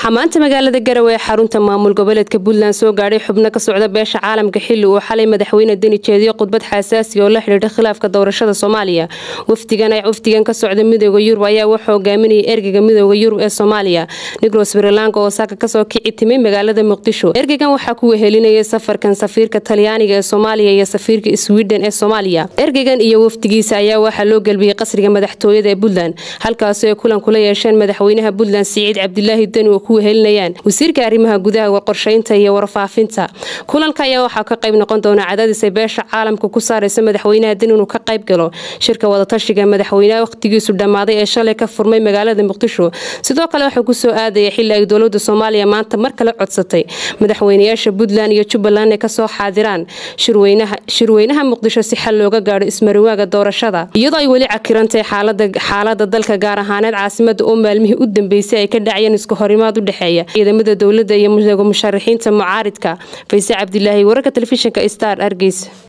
waxaa maanta magaalada garowe ee xarunta maamul goboleedka puntland soo gaadhay xubno ka socda beesha caalamka xili uu xalay madaxweyne deni jeediyo khudbad xasaasi oo la xidhiidha khilaafka doorashada soomaaliya wafdigan ka socda midooda yurub ayaa wuxuu hogaaminayay ergeyga midooda yurub ee soomaaliya nigros srilanka oo saaka kasoo kici timay magaalada muqdisho ergeygan waxaa ku wehelinayay safarkan safiirka talyaaniga ee soomaaliya iyo safiirka sweden ee soomaaliya ergeygan iyo wafdigiisa ayaa waxaa loo gelbiyey qasriga madaxtooyada ee puntland halkaasoo ay kulan kula yeesheen madaxweynaha puntland siciid cabdilaahi deni oo ku wehelinayaan wasiirka arrimaha gudaha qorsheynta iyo warfaafinta kulanka ayaa waxaa ka qayb noqon doona cadaadis ay beesha caalamka ku saaraysa madaxweynaha deni inuu ka qayb galo shirka wadatashiga madaxweynaha wakhtigiisu dhammaaday ee shalay ka furmay magaalada muqdisho sidoo kale waxaa kusoo aadaya xili ay dowlada soomaaliya maanta mar kale codsatay madaxweynayaasha puntland iyo jubbaland ay kasoo xaadiraan shirweynaha muqdisho si xal looga gaadho ismariwaaga doorashada iyadoo ay weli cakirantahay xaalada dalka gaar ahaaneed caasimada oo maalmihii u dambeysay ay ka dhacayeen isku horimaad u dhexeeya ciidamada dowladda iyo musharaxiinta mucaaridka fayse cabdilaahi wararka telefishinka star argeys